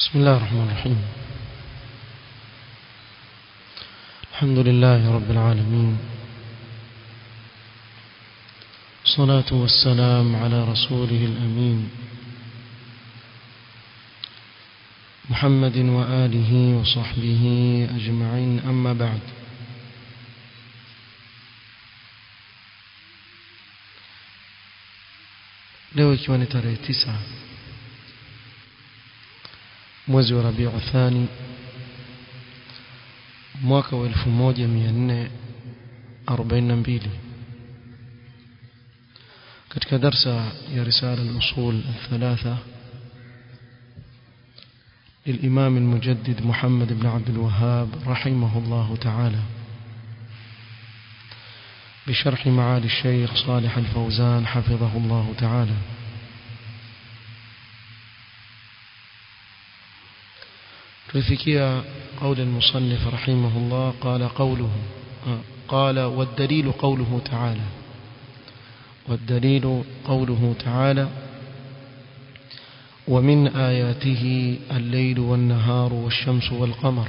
بسم الله الرحمن الرحيم الحمد لله رب العالمين الصلاة والسلام على رسوله الأمين محمد وآله وصحبه أجمعين أما بعد leo ikiwa ni tarehe tisa mwezi wa Rabiu Thani mwaka wa 1442 katika darsa ya risala al-usul الثلاثه للإمام المجدد محمد بن عبد الوهاب رحمه الله تعالى بشرح معالي الشيخ صالح الفوزان حفظه الله تعالى تفكيا قول المصنف رحمه الله قال قوله قال والدليل قوله تعالى والدليل قوله تعالى ومن آياته الليل والنهار والشمس والقمر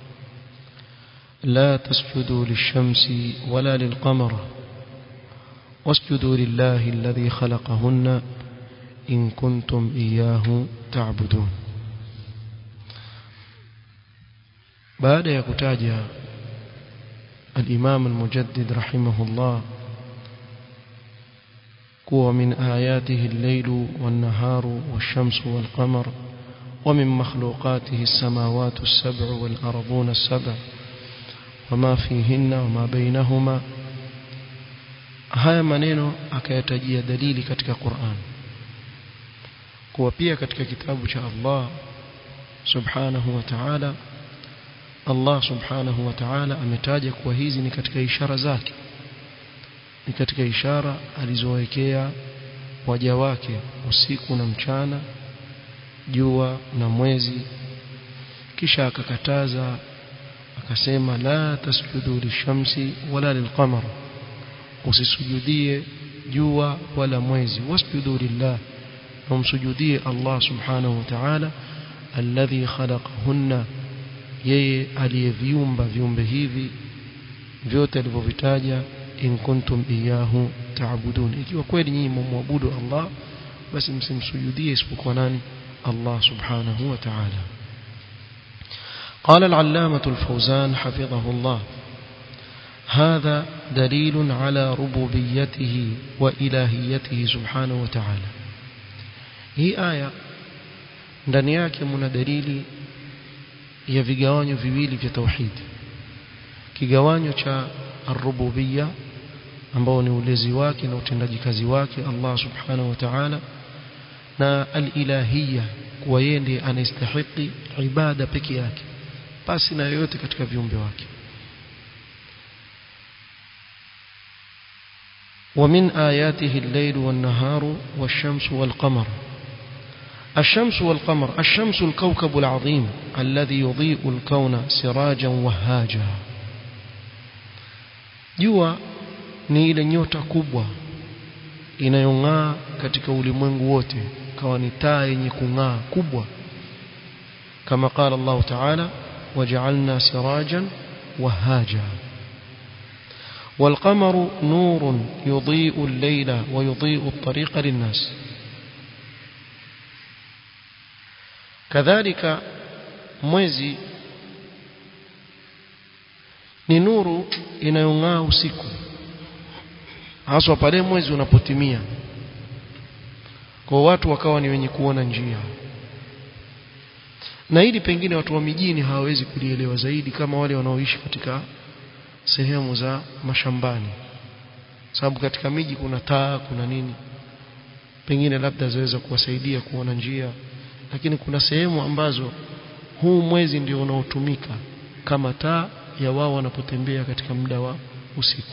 لا تسجدوا للشمس ولا للقمر واسجدوا لله الذي خلقهن إن كنتم إياه تعبدون بعد يكتاج الإمام المجدد رحمه الله كو من آياته الليل والنهار والشمس والقمر ومن مخلوقاته السماوات السبع والأرضون السبع وما فيهن وما بينهما haya maneno akayatajia dalili katika Qur'an kuwa pia katika kitabu cha Allah subhanahu wa ta'ala Allah subhanahu wa ta'ala ametaja kuwa hizi ni katika ishara zake ni katika ishara alizowekea waja wake usiku na mchana jua na mwezi kisha akakataza akasema la tasjudu lishamsi wala lilqamar usisujudie jua wala mwezi wasjudu lillah umsujudie Allah subhanahu wa ta'ala alladhi khalaqahunna yeye aliyeviumba viumbe hivi vyote alivyovitaja in kuntum iyahu ta'budun ikiwa kweli nyinyi mumwabudu Allah basi msimsujudie isipokuwa nani Allah subhanahu wa ta'ala قال العلامة الفوزان حفظه الله هذا دليل على ربوبيته وإلهيته سبحانه وتعالى هي آية ndani yake mna dalili ya vigawanyo viwili vya tauhid kigawanyo cha ar-rububiyya ambao ni ulezi wake na utendaji kazi wake Allah subhanahu wa ta'ala na al-ilahiyya kuwa yeye ndiye anastahili ibada peke yake pasi na yoyote katika viumbe wake ومن آياته الليل والنهار والشمس والقمر الشمس والقمر الشمس الكوكب العظيم الذي يضيء الكون سراجا وهاجا jua ni ile nyota kubwa inayong'aa katika ulimwengu wote kawa ni taa yenye kung'aa kubwa kama qala Allah ta'ala waja'alna sirajan wahaja والقمر نور يضيء الليل ويضيء الطريق للناس كذلك mwezi ni nuru inayong'aa usiku haswa pale mwezi unapotimia kwa watu wakawa ni wenye kuona njia na hili pengine watu wa mijini hawawezi kulielewa zaidi kama wale wanaoishi katika sehemu za mashambani sababu katika miji kuna taa kuna nini pengine labda zaweza kuwasaidia kuona njia lakini kuna sehemu ambazo huu mwezi ndio unaotumika kama taa ya wao wanapotembea katika muda wa usiku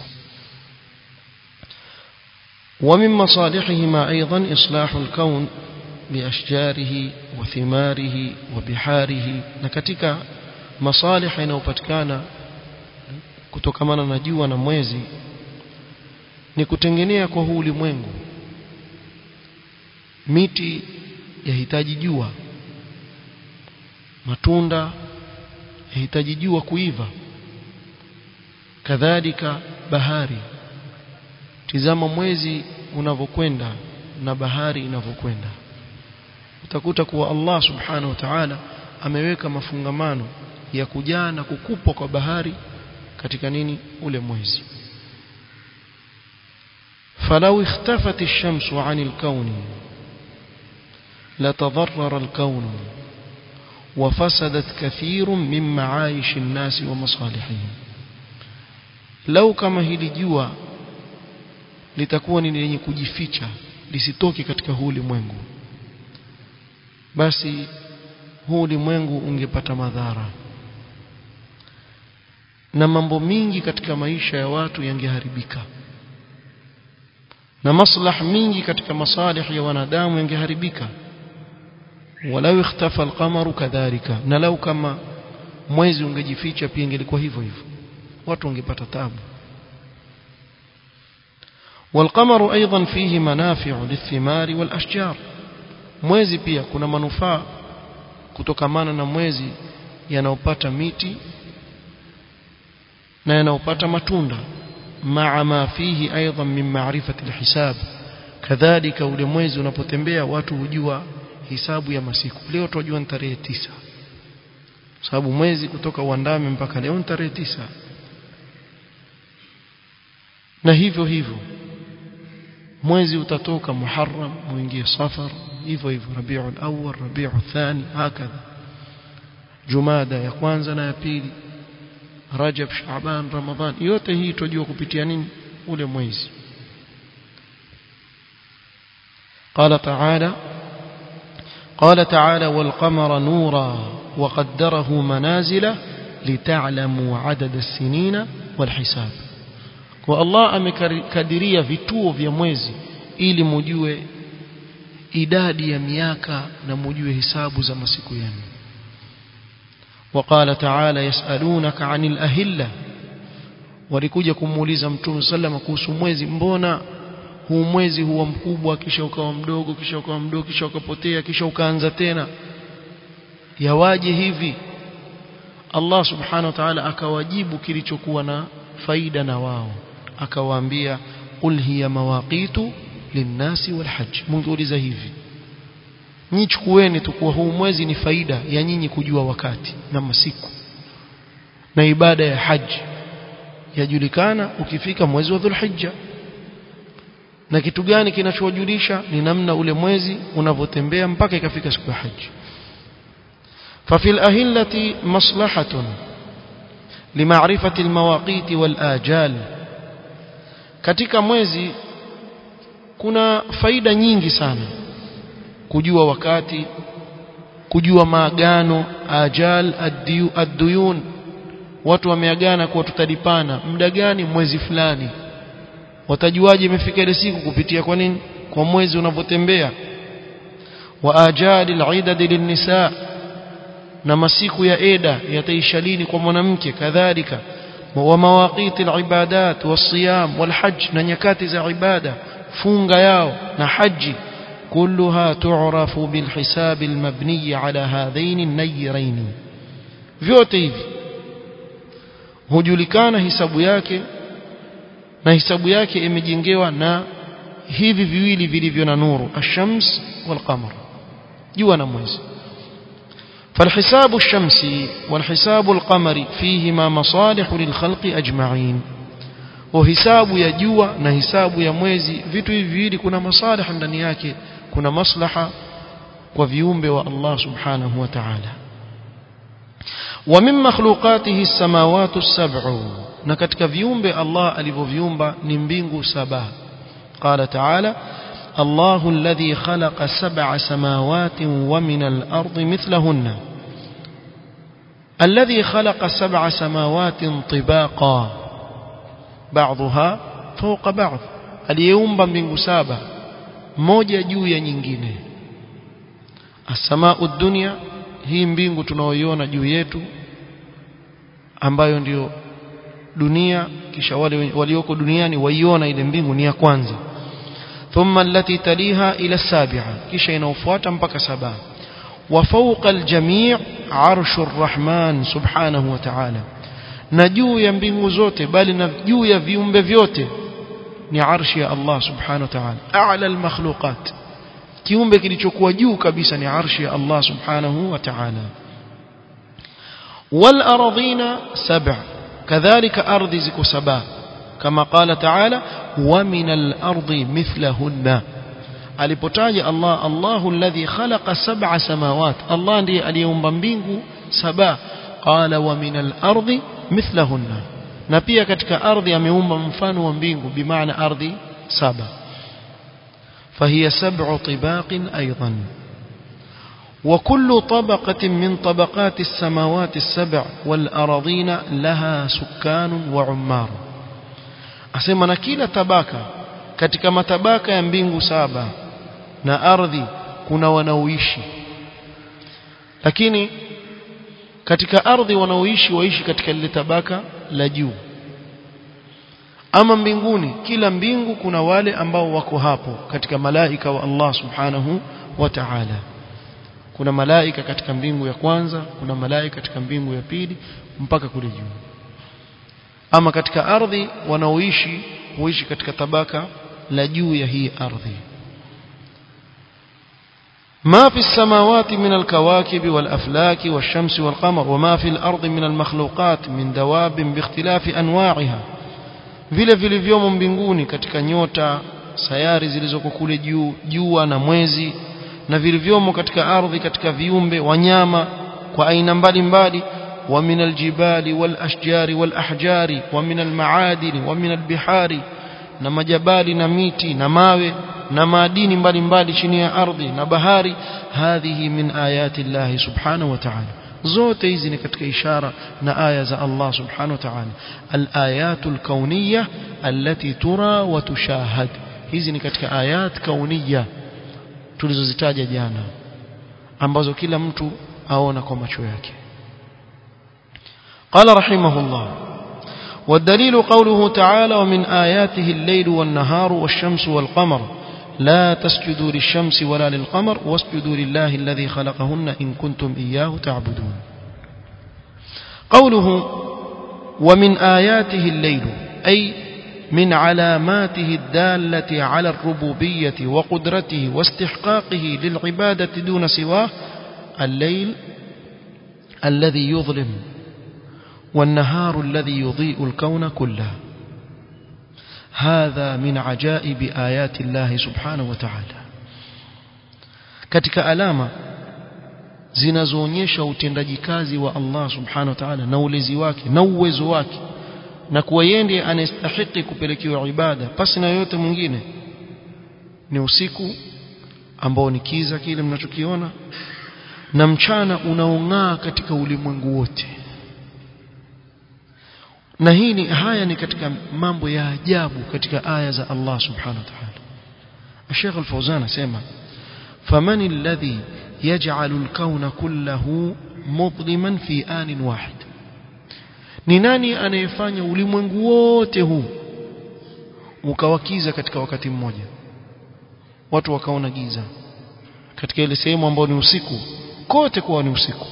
ومن مصالحهما أيضا إصلاح الكون بأشجاره وثماره وبحاره نكتك مصالح inayopatikana kutokamana na jua na mwezi ni kutengenea kwa huu ulimwengu miti yahitaji jua matunda yahitaji jua kuiva kadhalika bahari tizama mwezi unavyokwenda na bahari inavyokwenda utakuta kuwa Allah subhanahu wa ta'ala ameweka mafungamano ya kujaa na kukupwa kwa bahari katika nini ule mwezi فلو اختفت الشمس عن الكون لتضرر الكون وفسدت كثير من معايش الناس ومصالحهم لو كما hili jua litakuwa ni lenye kujificha lisitoke katika huu ulimwengu basi huu ulimwengu ungepata madhara na mambo mingi katika maisha ya watu yangeharibika na maslah mingi katika masalih ya wanadamu yangeharibika walau ikhtafa alqamaru kadhalika na lau kama mwezi ungejificha pia ingelikuwa hivyo hivyo watu wangepata tabu والقمر أيضا فيه منافع للثمار والأشجار mwezi pia kuna manufaa kutokamana na mwezi yanayopata miti na yanayopata matunda maa ma fihi aidan min ma'rifati alhisab kadhalika ule mwezi unapotembea watu hujua hisabu ya masiku leo tunajua ni tarehe tisa sababu mwezi kutoka uandame mpaka leo ni tarehe tisa na hivyo hivyo mwezi utatoka Muharram muingie Safar hivyo hivyo Rabiul Awwal Rabiul Thani hakadha Jumada ya kwanza na ya pili Rajab Shaaban Ramadhan yote hii tujua kupitia nini ule mwezi قال تعالى قال تعالى والقمر نورا وقدره منازل لتعلموا عدد السنين والحساب kwa Allah amekadiria vituo vya mwezi ili mujue idadi ya miaka na mujue hisabu za masiku yenu وقال تعالى يسألونك عن الأهلة walikuja kumuuliza mtume sallama kuhusu mwezi mbona huu mwezi huwa mkubwa kisha ukawa mdogo kisha ukawa mdogo kisha ukapotea kisha ukaanza tena yawaje hivi Allah subhanahu wa ta'ala akawajibu kilichokuwa na faida na wao akawaambia qul hiya mawaqitu linnasi walhajj mungeuliza hivi nyinyi chukueni tu kuwa huu mwezi ni faida ya nyinyi kujua wakati na masiku na ibada ya haji yajulikana ukifika mwezi wa dhulhijja na kitu gani kinachowajulisha ni namna ule mwezi unavyotembea mpaka ikafika siku ya haji ففي الأهلة مصلحة لمعرفة المواقيت والآجال katika mwezi kuna faida nyingi sana kujua wakati kujua maagano ajal ad-duyun watu wameagana kwa tutalipana muda gani mwezi fulani watajuaje imefika ile siku kupitia kwa nini kwa mwezi unavyotembea wa ajali al-idad lin-nisa na masiku ya eda yataisha lini kwa mwanamke kadhalika wa mawaqiti al-ibadat was-siyam wal-hajj na nyakati za ibada funga yao na haji كلها تعرف بالحساب المبني على هذين النيرين vyote hivi hujulikana hisabu yake na hisabu yake imejengewa na hivi viwili vilivyo na nuru ash-shams wal-qamar jua na mwezi فالحساب الشمسي والحساب القمري فيهما مصالح للخلق أجمعين وحساب ya jua na hisabu ya mwezi vitu hivi viwili kuna masalih ndani yake kuna maslaha kwa viumbe wa Allah subhanahu wa ta'ala wa min makhluqatihi as-samawati as-sab'u na katika viumbe Allah alivyoviumba ni mbingu saba qala ta'ala الله الذي خلق سبع سماوات ومن الأرض مثلهن الذي خلق سبع سماوات طباقا بعضها فوق بعض aliyeumba mbingu saba moja juu ya nyingine asamau dunia hii mbingu tunaoiona juu yetu ambayo ndio dunia kisha wale walioko duniani waiona ile mbingu ni ya kwanza thumma allati taliha ila sabi'a kisha inaofuata mpaka saba وفوق الجميع عرش الرحمن سبحانه وتعالى na juu ya mbingu zote bali na juu ya viumbe vyote ni arshi ya Allah subhanahu wa ta'ala a'la al-makhluqat kiumbe kilichokuwa juu kabisa ni arshi ya Allah subhanahu wa ta'ala wal ardhina sab'a kadhalika ardhi ziko saba kama qala ta'ala wa min al-ardi mithlahunna alipotaja Allah Allahu alladhi khalaqa sab'a samawat Allah ndiye aliyeumba mbingu saba qala wa min al-ardi mithlahunna na pia katika ardhi ameumba mfano wa mbingu bimaana ardhi saba فهي سبع طباق أيضا وكل طبقة من طبقات السماوات السبع والأراضين لها سكان وعمار أسمى نكيل تباكا katika matabaka ya mbingu saba na ardhi kuna wanaoishi lakini katika ardhi wanaoishi waishi katika lile tabaka la juu ama mbinguni kila mbingu kuna wale ambao wako hapo katika malaika wa Allah subhanahu wa ta'ala kuna malaika katika mbingu ya kwanza kuna malaika katika mbingu ya pili mpaka kule juu ama katika ardhi wanaoishi huishi katika tabaka la juu ya hii ardhi ما في السماوات من الكواكب والأفلاك والشمس والقمر وما في الأرض من المخلوقات من دواب باختلاف أنواعها vile vilivyomo mbinguni katika nyota sayari zilizoko kule juu jua na mwezi na vilivyomo katika ardhi katika viumbe wanyama kwa aina mbalimbali wa min aljibali wal ashjari wal ahjari wa min almaadini wa min albihari na majabali na miti na mawe na madini mbalimbali chini ya ardhi na bahari hadhihi min ayati Allah subhanahu wa ta'ala zote hizi ni katika ishara na aya za Allah subhanahu wa ta'ala al-ayatul kauniyya allati tura wa tushahad hizi ni katika ayat kauniyya tulizozitaja jana ambazo kila mtu aona kwa macho yake قال رحمه الله والدليل قوله تعالى ومن آياته الليل والنهار والشمس والقمر لا تسجدوا للشمس ولا للقمر واسجدوا لله الذي خلقهن إن كنتم إياه تعبدون قوله ومن آياته الليل أي من علاماته الدالة على الربوبية وقدرته واستحقاقه للعبادة دون سواه الليل الذي يظلم والنهار الذي يضيء الكون كله هذا من عجائب آيات الله سبحانه وتعالى katika alama zinazoonyesha utendaji kazi wa Allah subhanahu wa ta'ala na ulezi wake na uwezo wake na kuwa yeye ndiye anastahili kupelekewa ibada pasi na yote mwingine ni usiku ambao ni kiza kile mnachokiona na mchana unaong'aa katika ulimwengu wote na hii ni haya ni katika mambo ya ajabu katika aya za Allah subhanahu wa ta'ala Sheikh Al-Fawzan asema faman alladhi yaj'alu al-kawna kullahu mudliman fi anin wahid ni nani anayefanya ulimwengu wote huu ukawakiza katika wakati mmoja watu wakaona giza katika ile sehemu ambayo ni usiku kote kuwa ni usiku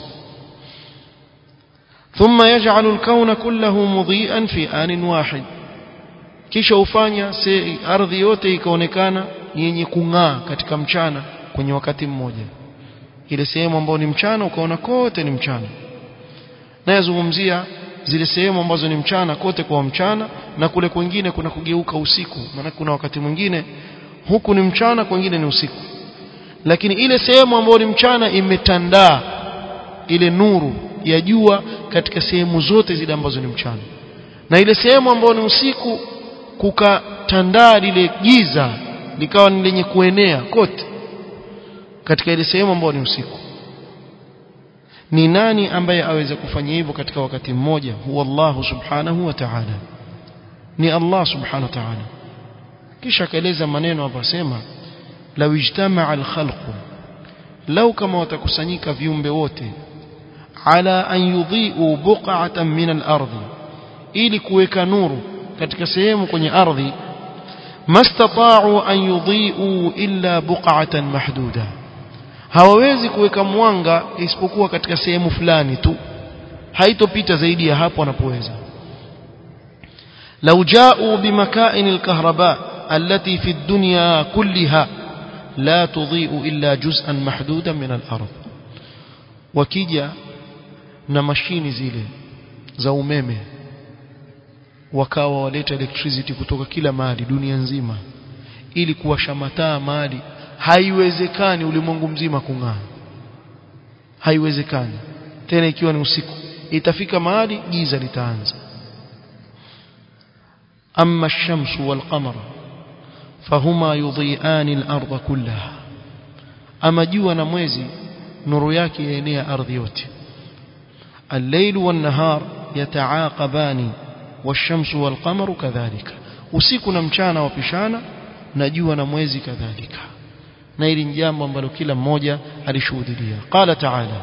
ثم يجعل الكون كله مضيئا في آن واحد kisha ufanya ardhi yote ikaonekana yenye kung'aa katika mchana kwenye wakati mmoja ile sehemu ambayo ni mchana ukaona kote ni mchana na yazungumzia zile sehemu ambazo ni mchana kote kwa mchana na kule kwingine kuna kugeuka usiku maana kuna wakati mwingine huku ni mchana kwingine ni usiku lakini ile sehemu ambayo ni mchana imetandaa ile nuru ya jua katika sehemu zote zile ambazo ni mchana na ile sehemu ambayo ni usiku kukatandaa lile giza likawa ni lenye kuenea kote katika ile sehemu ambayo ni usiku ni nani ambaye aweze kufanya hivyo katika wakati mmoja huwa Allah subhanahu wa ta'ala ni Allah subhanahu wa ta'ala kisha akaeleza maneno hapo asema law ijtama'a al-khalqu lau kama watakusanyika viumbe wote ala an yudhi'u buq'atan min al-ardi ili kuweka nuru katika sehemu kwenye ardhi mastata'u an yudhi'u illa buq'atan mahduda hawawezi kuweka mwanga isipokuwa katika sehemu fulani tu haitopita zaidi ya hapo wanapoweza لو جاءوا بمكائن الكهرباء التي في الدنيا كلها لا تضيء إلا جزءا محدودا من الأرض وكيجا na mashini zile za umeme wakawa waleta electricity kutoka kila mahali dunia nzima ili kuwasha mataa mahali haiwezekani ulimwengu mzima kung'aa haiwezekani tena ikiwa ni usiku itafika mahali giza litaanza أما الشمس والقمر فهما يضيئان الأرض كلها أما جوا نموزي نور yake yaenea ardhi yote الليل والنهار يتعاقبان والشمس والقمر كذلك usiku na mchana wapishana na jua na mwezi kadhalika na hili ni jambo ambalo kila mmoja alishuhudia qala ta'ala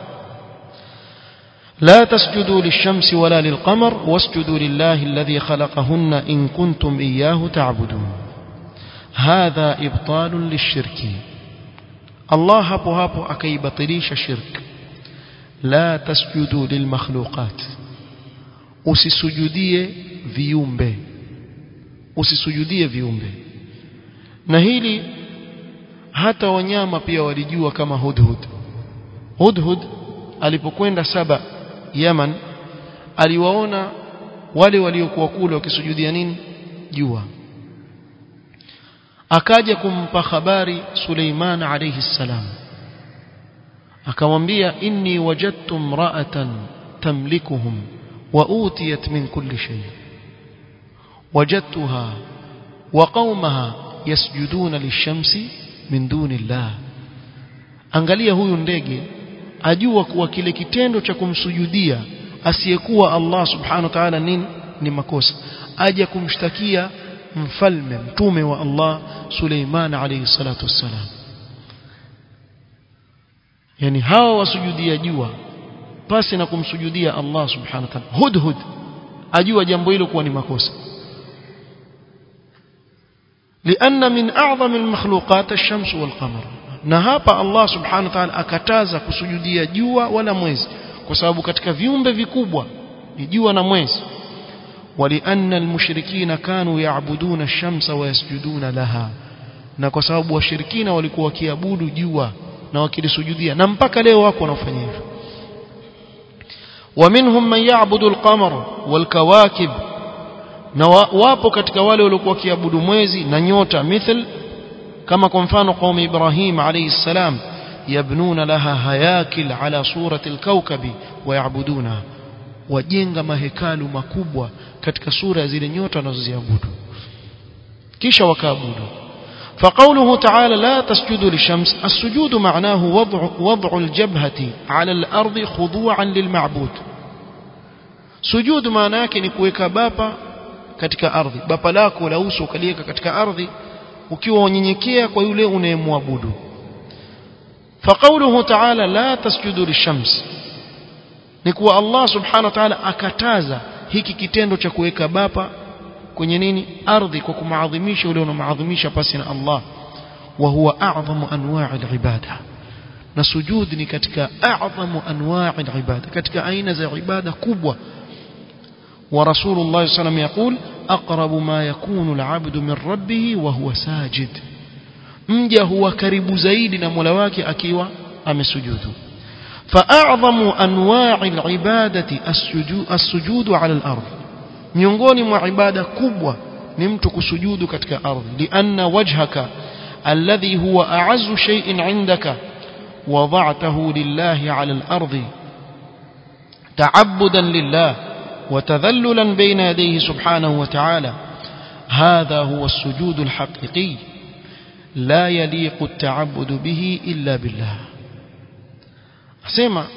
لا تسجدوا للشمس ولا للقمر واسجدوا لله الذي خلقهن إن كنتم إياه تعبدون هذا إبطال للشرك الله hapo hapo akaibatilisha shirk la tasjudu lilmakhluqat usisujudie viumbe usisujudie viumbe na hili hata wanyama pia walijua kama hudhud hudhud alipokwenda saba Yaman aliwaona wale waliokuwa kule wakisujudia nini jua akaja kumpa habari Suleiman alayhi salam akamwambia inni wajadtu imra'atan tamlikuhum wa utiyat min kulli shay wajadtuha wa qaumaha yasjuduna lishamsi min duni Allah angalia huyu ndege ajua kuwa kile kitendo cha kumsujudia asiyekuwa Allah subhanahu wa ta'ala nini ni makosa aje kumshtakia mfalme mtume wa Allah Suleiman alayhi salatu wassalam yani hawa wasujudia jua pasi na kumsujudia Allah subhanahu wa ta'ala hudhud ajua jambo hilo kuwa ni makosa لأن من أعظم المخلوقات الشمس والقمر na hapa Allah subhanahu wa ta'ala akataza kusujudia jua wala mwezi kwa sababu katika viumbe vikubwa ni jua na mwezi walianna almushrikina kanu yaabuduna ash-shamsa wa yasjuduna laha na kwa sababu washirikina walikuwa wakiabudu jua na wakilisujudia na mpaka leo wako wanafanya hivyo ومنهم من يعبد القمر والكواكب na wapo katika wale waliokuwa wakiabudu mwezi na nyota mithl كما كنفان قوم إبراهيم عليه السلام يبنون لها هياكل على صورة الكوكب ويعبدونها wajenga mahekalu makubwa katika sura zile nyota wanazoziabudu kisha wakaabudu فقوله تعالى لا تسجدوا للشمس السجود معناه وضع وضع الجبهة على الأرض خضوعا للمعبود سجود maana yake ni kuweka bapa katika ardhi bapa lako la uso ukaliweka katika ardhi ukiwa unyenyekea kwa yule unayemwabudu فقوله تعالى لا تسجدوا للشمس ni kuwa Allah subhanahu wa ta'ala akataza hiki kitendo cha kuweka bapa kwenye nini ardhi kwa kumaadhimisha yule unaomaadhimisha pasi na Allah wa huwa a'zamu anwa'i al-ibada na sujud ni katika a'zamu anwa'i al-ibada katika aina za ibada kubwa wa rasulullah sallallahu alayhi wasallam أقرب ما يكون العبد من ربه وهو ساجد mja huwa karibu zaidi na Mola wake akiwa amesujudu فأعظم أنواع العبادة السجود على الأرض miongoni mwa ibada kubwa ni mtu kusujudu katika ardhi lianna wajhaka alladhi huwa a'azzu shay'in 'indaka wada'tahu lillahi 'ala al-ardi ta'abbudan lillah وتذللا بين يديه سبحانه وتعالى هذا هو السجود الحقيقي لا يليق التعبد به إلا بالله asema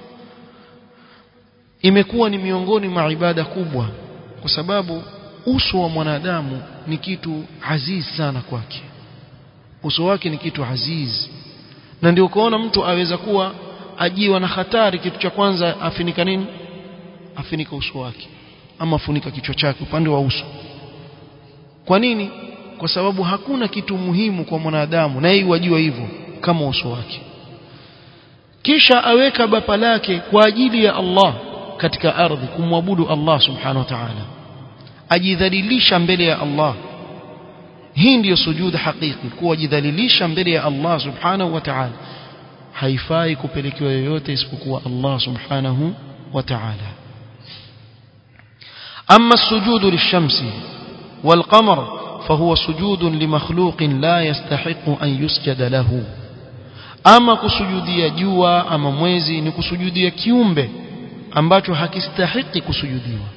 imekuwa ni miongoni mwa ibada kubwa kwa sababu uso wa mwanadamu ni kitu aziz sana kwake uso wake ni kitu aziz na ndio ukaona mtu aweza kuwa ajiwa na hatari kitu cha kwanza afinika nini afinika uso wake ama afunika kichwa chake upande wa uso kwa nini kwa sababu hakuna kitu muhimu kwa mwanadamu na yeye wajua hivyo kama uso wake kisha aweka bapa lake kwa ajili ya Allah katika ardhi kumwabudu Allah subhanahu wa ta'ala ajidhalilisha mbele ya Allah hii ndiyo sujud hakiki kuwajidhalilisha mbele ya Allah subhanahu wa ta'ala haifai kupelekewa yoyote isipokuwa Allah subhanahu wa ta'ala أما السجود للشمس والقمر فهو سجود لمخلوق لا يستحق أن يسجد له أما كسجودية جوا أما mwezi ni kusujudia kiumbe ambacho hakistahiki kusujudiwa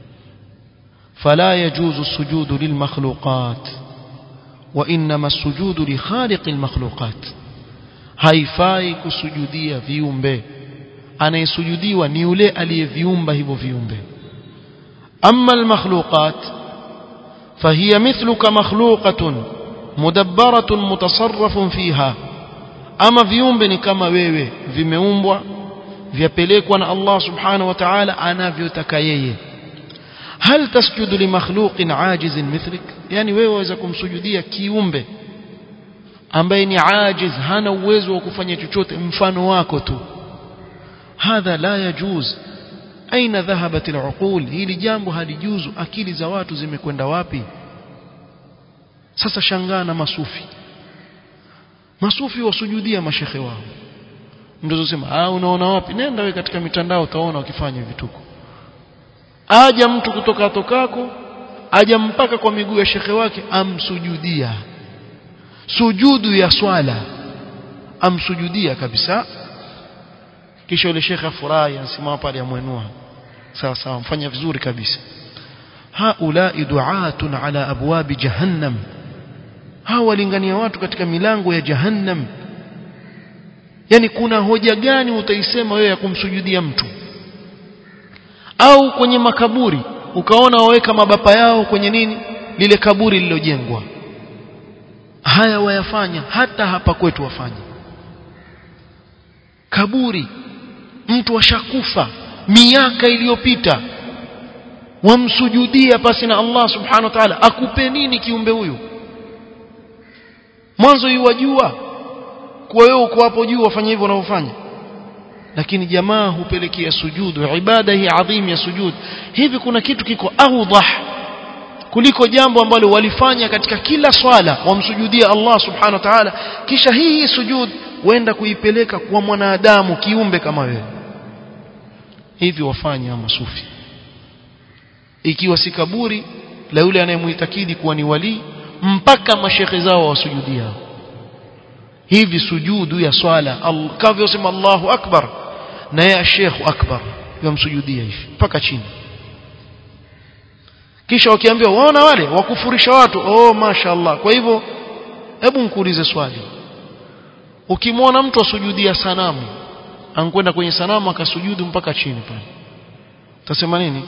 فلا يجوز السجود للمخلوقات وإنما السجود لخالق المخلوقات haifai kusujudia viumbe anayesujudiwa ni yule aliyeviumba hivyo viumbe أما المخلوقات فهي مثلك مخلوقة مدبرة متصرف فيها أما viumbe ni kama wewe vimeumbwa vyapelekwa na Allah subhanahu wa ta'ala anavyotaka yeye hal tasjudu li makhluqin ajizin mithlik yani wewe waweza kumsujudia kiumbe ambaye ni ajiz hana uwezo wa kufanya chochote mfano wako tu hadha la yajuz aina dhahabat al'uqul hili jambo halijuzu akili za watu zimekwenda wapi sasa shangaa na masufi masufi wasujudia mashekhe wao ndio sema ah unaona wapi nenda wewe katika mitandao utaona wakifanya vituko aja mtu kutoka tokako aja mpaka kwa miguu ya shekhe wake amsujudia sujudu ya swala amsujudia kabisa kisha yule shekhe afurahi anasimama pale amwenua sawa sawa mfanya vizuri kabisa haulai duatun ala abwabi jahannam hawa walingania watu katika milango ya jahannam yani kuna hoja gani utaisema wewe ya kumsujudia mtu au kwenye makaburi ukaona waweka mabapa yao kwenye nini lile kaburi lililojengwa haya wayafanya hata hapa kwetu wafanya kaburi mtu ashakufa miaka iliyopita wamsujudia pasi na Allah subhanahu wa ta'ala akupe nini kiumbe huyu mwanzo yuwajua kuwa wewe uko hapo juu wafanya hivyo unavyofanya lakini jamaa hupelekea sujudu ibada hii adhim ya sujud hivi kuna kitu kiko awdah kuliko jambo ambalo walifanya katika kila swala wamsujudia Allah subhanahu wa ta'ala kisha hii hii sujud wenda kuipeleka kwa mwanadamu kiumbe kama wewe hivi wafanya masufi ikiwa si kaburi la yule anayemuitakidi kuwa ni wali mpaka mashekhe zao wasujudia hivi sujudu ya swala kavyo sema Allahu akbar na ya Sheikh akbar yamsujudia hivi mpaka chini kisha wakiambiwa waona wale wakufurisha watu oh mashaallah kwa hivyo hebu nikuulize swali ukimwona mtu asujudia sanamu ankwenda kwenye sanamu akasujudu mpaka chini pale utasema nini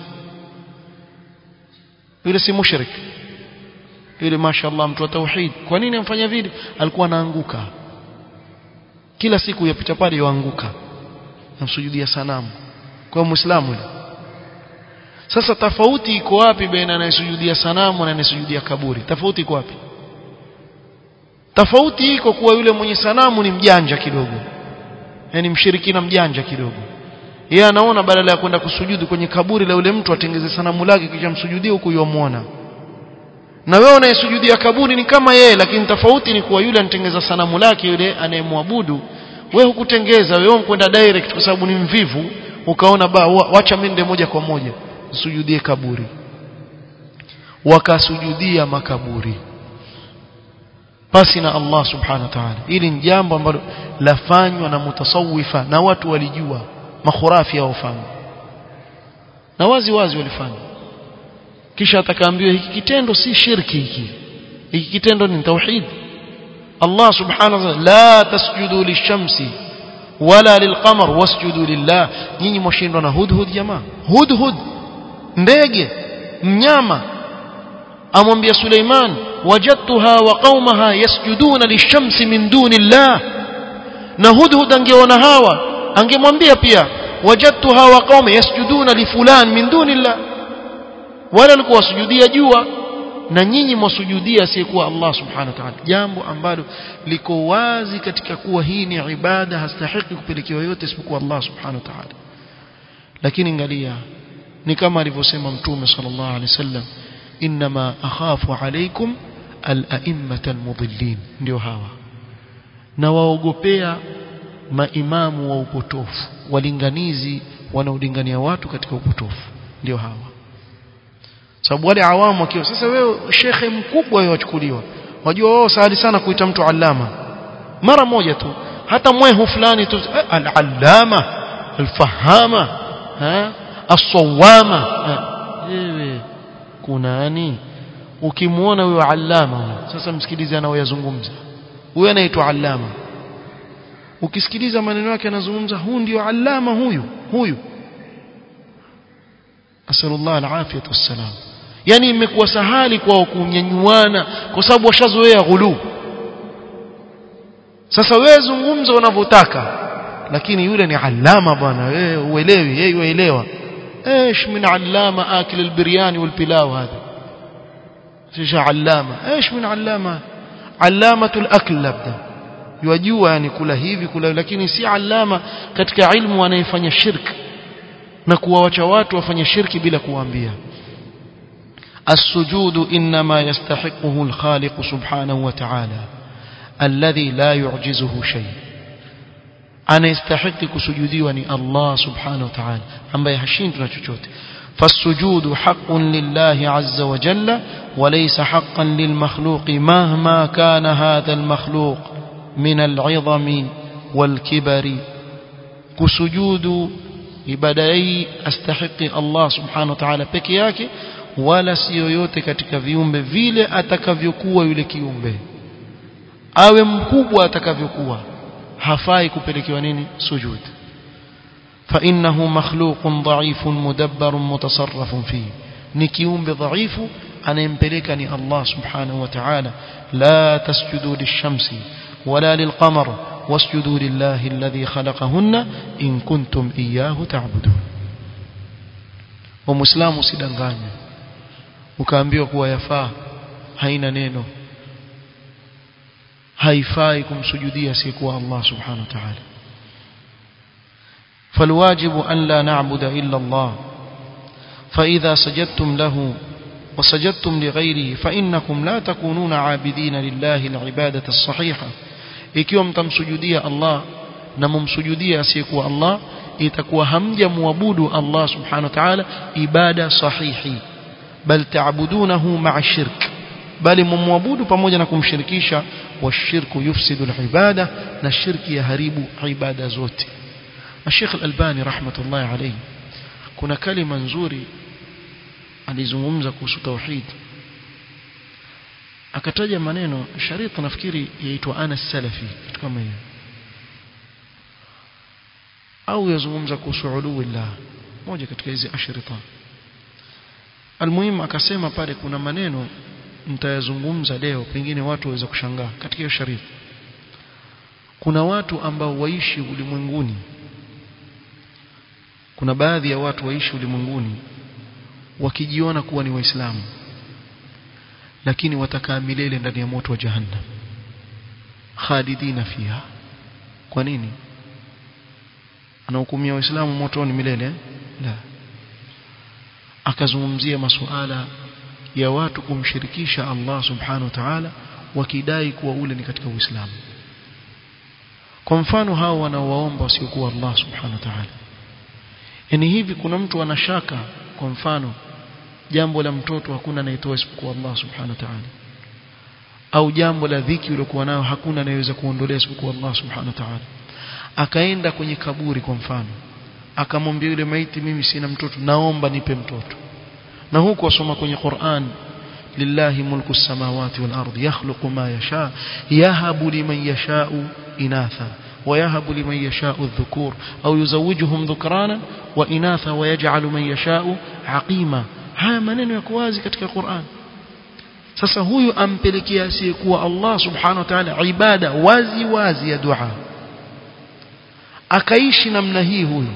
yule si mushrik yule mashaallah mtu wa tauhid kwa nini amfanya vile alikuwa anaanguka kila siku yapita pale yoanguka namsujudia sanamu kwa muislamu yule sasa tofauti iko wapi baina anayesujudia sanamu na anayesujudia kaburi tofauti iko wapi tofauti iko kuwa yule mwenye sanamu ni mjanja kidogo yani mshirikina mjanja kidogo yeye anaona badala ya kwenda kusujudu kwenye kaburi la yule mtu atengeze sanamu lake kisha msujudie huku yomuona na wewe unayesujudia kaburi ni kama yeye lakini tofauti ni kuwa yule anatengeza sanamu lake yule anayemwabudu wewe hukutengeza wewe unkwenda direct kwa sababu ni mvivu ukaona ba wacha mende moja kwa moja sujudie kaburi wakasujudia makaburi pasi na Allah subhanahu wa ta'ala ili ni jambo ambalo lafanywa na mutasawifa na watu walijua makhurafi hawafanya na wazi wazi walifanya kisha atakaambiwa hiki kitendo si shirki hiki hiki kitendo ni tauhid Allah subhanahu wa ta'ala la tasjudu lishamsi wala lilqamar wasjudu lillah nyinyi mwashindwa na hudhud jamaa hudhud ndege mnyama amwambia Suleiman wajadtuha wa qaumaha yasjuduna lishamsi min duni llah na hudhud angeona hawa angemwambia pia wajadtuha wa qaumi yasjuduna li fulan min duni llah wala alikuwa wasujudia jua na nyinyi mwasujudia asiyekuwa Allah subhanahu wa ta'ala jambo ambalo liko wazi katika kuwa hii ni ibada hastahiki kupelekewa yote isipokuwa Allah subhanahu wa ta'ala lakini angalia ni kama alivyosema mtume sallallahu alaihi wasallam inma akhafu alaikum al-a'immata al-mudillin ndio hawa na waogopea maimamu wa upotofu walinganizi wanaolingania watu katika upotofu ndio hawa sababu wale awamu wakiwa sasa wewe shekhe mkubwa wewe wachukuliwa wajua wao sahali sana kuita mtu allama mara moja tu hata mwehu fulani tu al-allama al-fahama ha as-sawama wewe kuna nani ukimwona huyo allama sasa msikilize anaoyazungumza huyo anaitwa allama ukisikiliza maneno yake anazungumza huu ndio allama huyu huyu asallallahu alafiyatu wassalam yani imekuwa sahali kwao kunyanyuana kwa sababu washazoea ghulu sasa wewe zungumza unavyotaka lakini yule ni allama bwana wewe uelewi yeye uelewa ايش من علامه اكل البرياني والبلاو هذا ايش علامه ايش من علامه علامه الاكل labda yajua yani kula hivi kula lakini si alama katika ilmu anayefanya shirk na kuwawacha watu wafanye shirki bila kuwaambia السجود إنما يستحقه الخالق سبحانه وتعالى الذي لا يعجزه شيء أنا يستحق كسجودي الله سبحانه وتعالى أما يحشين تنشوت فالسجود حق لله عز وجل وليس حقا للمخلوق مهما كان هذا المخلوق من العظم والكبر كسجود ibadai astahiki Allah subhanahu wa ta'ala peke yake wala si yoyote katika viumbe vile atakavyokuwa yule kiumbe awe mkubwa atakavyokuwa hafai kupelekewa nini sujud فإنه مخلوق ضعيف مدبر متصرف فيه ni kiumbe dhaifu anayempeleka ni Allah subhanahu wa ta'ala la tasjudu lishamsi wala lilqamar wasjudu lillahi alladhi khalaqahunna in kuntum iyyahu ta'budun wa muislamu sidanganye ukaambiwa kuwa yafaa haina neno haifai kumsujudia asiyekuwa Allah subhanahu wa ta'ala فالواجب أن لا نعبد إلا الله فإذا سجدتم له وسجدتم لغيره فإنكم لا تكونون عابدين لله العبادة الصحيحة ikiwa mtamsujudia Allah na mumsujudia asiyekuwa Allah itakuwa hamjamwabudu Allah subhanahu wa ta'ala ibada sahihi bal ta'budunahu ma'a shirk bali mumwabudu pamoja na kumshirikisha washirku yufsidu al-ibada na shirki yaharibu ibada zote Sheikh Al-Albani rahmatullahi alayhi kuna kalima nzuri alizungumza kuhusu tauhid akataja maneno sharita nafikiri yaitwa ana salafi kitu kama hiyo au yazungumza kuhusu uluwillah moja katika hizi ashrita almuhimu akasema pale kuna maneno mtayazungumza leo pengine watu waweza kushangaa katika hiyo sharif kuna watu ambao waishi ulimwenguni kuna baadhi ya watu waishi ulimwenguni wakijiona kuwa ni waislamu lakini watakaa milele ndani ya moto wa jahannam khalidina fiha kwa nini anahukumia waislamu motoni milele la akazungumzia masuala ya watu kumshirikisha Allah subhanahu wa ta'ala wakidai kuwa ule ni katika uislamu kwa mfano hao wanaowaomba wasiokuwa Allah subhanahu wa ta'ala yani hivi kuna mtu anashaka kwa mfano jambo la mtoto hakuna anayetoa isipokuwa Allah subhanahu wa ta'ala au jambo la dhiki uliokuwa nayo hakuna anayeweza kuondolea isipokuwa Allah subhanahu wa ta'ala akaenda kwenye kaburi kwa mfano akamwambia yule maiti mimi sina mtoto naomba nipe mtoto na huku wasoma kwenye Qur'an lillahi mulku samawati wal ardi yakhluqu ma yasha yahabu liman yasha'u inatha ويهب لمن يشاء الذكور أو يزوجهم ذكرانا وإناثا ويجعل من يشاء عقيما haya maneno yako wazi katika Qur'an sasa huyu ampelekea asiyekuwa Allah subhanahu wa ta'ala ibada wazi wazi ya dua akaishi namna hii huyu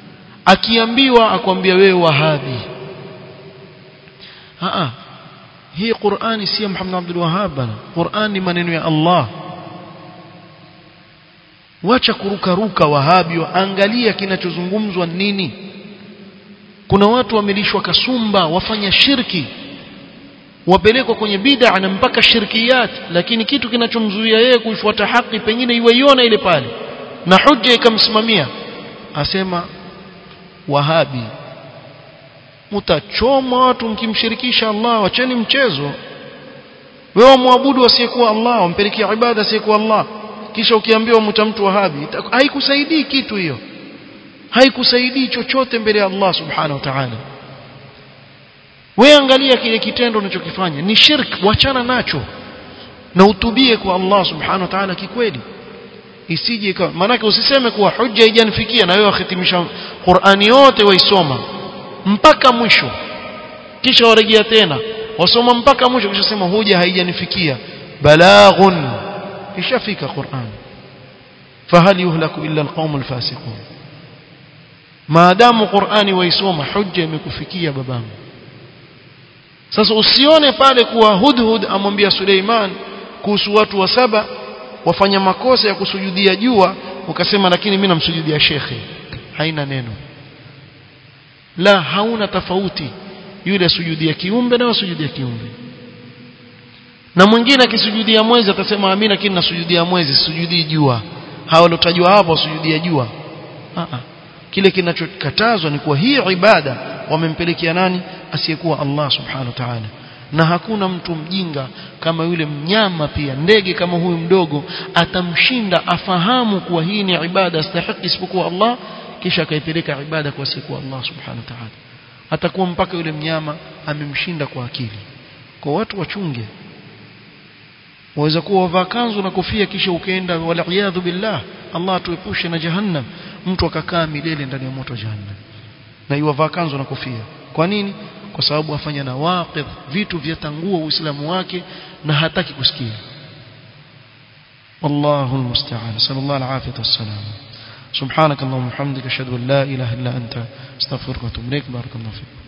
akiambiwa akwambia wewe wahabi a hii Qur'ani si ya Muhammad Abdul Wahhab bana Qur'an ni maneno ya Allah wacha kurukaruka wahabi angalia kinachozungumzwa nini kuna watu wamelishwa kasumba wafanya shirki wapelekwa kwenye bid'a na mpaka shirkiyat lakini kitu kinachomzuia yeye kuifuata haki pengine iweiona ile pale na hujja ikamsimamia asema wahabi mtachoma watu mkimshirikisha Allah wacheni mchezo wewe muabudu asiyekuwa Allah wampelekea ibada asiyekuwa Allah kisha ukiambiwa mta mtu wahabi haikusaidii kitu hiyo haikusaidii chochote mbele ya Allah subhanahu wa ta'ala wewe angalia kile kitendo unachokifanya ni shirk wachana nacho na utubie kwa Allah subhanahu wa ta'ala kikweli isije ikawa maanake usiseme kuwa hujja haijanifikia na wewe wahitimisha Qur'ani yote waisoma mpaka mwisho kisha warejea tena wasoma mpaka mwisho kisha sema hoja haijanifikia balaghun ishafika Qur'an fahal yuhlaku illa alqaum alfasiqun maadamu Qur'ani waisoma hujja imekufikia babangu sasa usione pale kuwa hudhud amwambia Suleiman kuhusu watu wa saba wafanya makosa ya kusujudia jua ukasema lakini mimi namsujudia shekhe haina neno la hauna tofauti yule sujudia kiumbe na sujudia kiumbe na mwingine akisujudia mwezi atasema amina lakini nasujudia mwezi sujudii jua hao waliotajwa hapo wasujudia jua a a kile kinachokatazwa ni kuwa hii ibada wamempelekea nani asiyekuwa Allah subhanahu wa ta'ala na hakuna mtu mjinga kama yule mnyama pia ndege kama huyu mdogo atamshinda afahamu kuwa hii ni ibada stahiki isipokuwa Allah kisha akaipeleka ibada kwa siku Allah subhanahu wa ta'ala atakuwa mpaka yule mnyama amemshinda kwa akili kwa watu wachunge waweza kuwa wavaa kanzu na kofia kisha ukaenda wala billah Allah atuepushe na jahannam mtu akakaa milele ndani ya moto wa jahannam na yuwavaa kanzu na kofia kwa nini kwa sababu afanya na waqidh vitu vyatangua uislamu wake na hataki kusikia والله المستعان صلى الله العافيه والسلام سبحانك اللهم وبحمدك اشهد ان لا اله الا انت استغفرك واتوب اليك بارك الله فيك